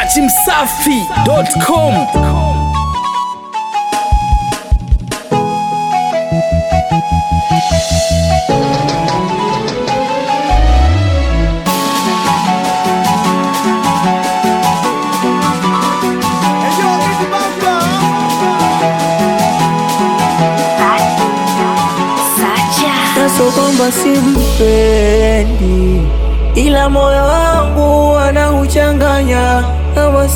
dachimsafi.com Naso kwamba simpendi, ila moyo wangu anauchanganya kama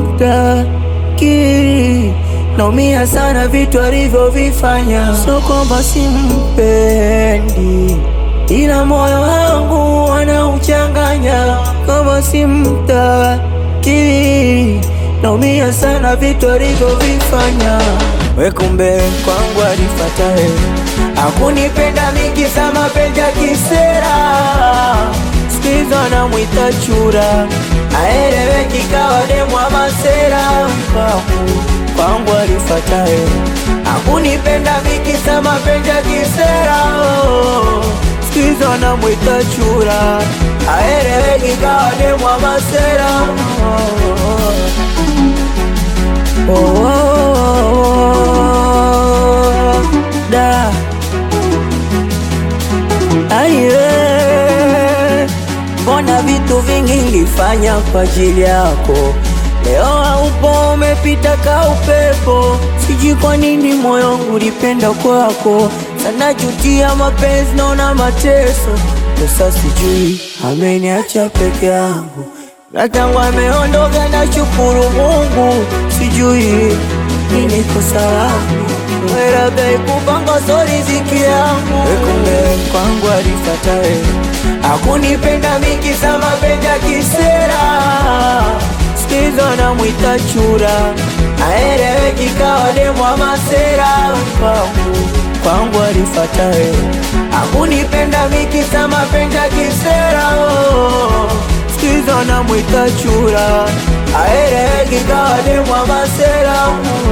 simtaki. Naumia sana vitu alivyovifanya, so kwamba simpendi, ila moyo wangu anauchanganya kama simtaki. Naumia sana vitu alivyovifanya, we kumbe kwangu alifatae Hakunipenda mingi za mapenzi ya kisera, sikizo namwita chura, aeleweki kawa demwa masera. Kwangu kwangu alifatae, hakunipenda mingi za mapenzi ya kisera, sikizo namwita chura, aeleweki kawa demwa masera. Oh, oh, oh, oh, da Aiwe, mbona vitu vingi nilifanya kwa ajili yako, leo haupo, umepita ka upepo. Sijui kwa nini moyo wangu ulipenda kwako sana, jutia mapenzi, naona mateso. Sasa sijui ameniacha peke yangu, na tangu ameondoka na shukuru Mungu, sijui nini kosa langu Labda ikupanga so riziki yangu, kumbe kwangu alifatae, hakunipenda mingi za mapenzi ya kisera, sikizo namwita chura, aeleweki kawa demwa masera. Kwangu kwangu alifatae, hakunipenda mingi za mapenzi ya kisera, sikizo namwita chura, aeleweki kawa demwa masera.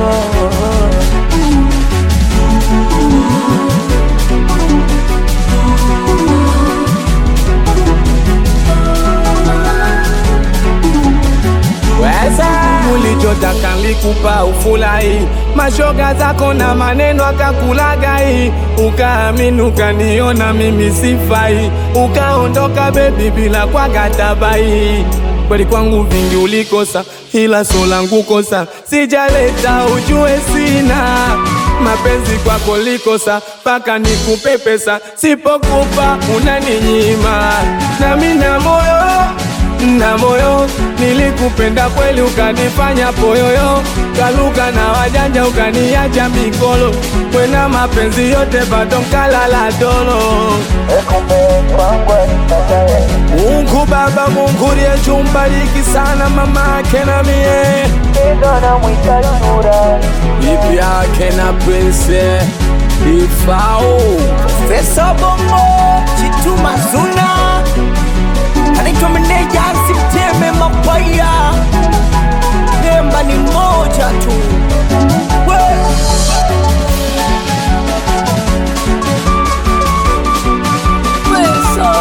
Weza ulichotaka nilikupa ufurahi, mashoga zako na maneno akakulagai, ukaamini ukaniona mimi sifai, ukaondoka bebi bila kwa katabai. Kweli kwangu vingi ulikosa, ila so langu kosa sijaleta, ujue sina mapenzi kwako likosa, mpaka nikupe pesa, sipokupa unaninyima, nami na moyo na moyo nilikupenda kweli, ukanifanya poyoyo, kaluka na wajanja, ukaniacha mikolo, kwena mapenzi yote bado nkalala dolo. Mungu Baba, Mungu liye chumbariki sana mama yake na mie bibi yake na prince ifao Pesa bongo chituma zuna anaitwa meneja simteme mapaya Nemba ni moja tu We. Pesa.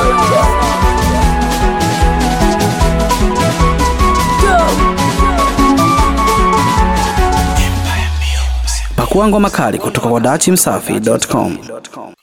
pakua ngoma kali kutoka kwa dachimsafi.com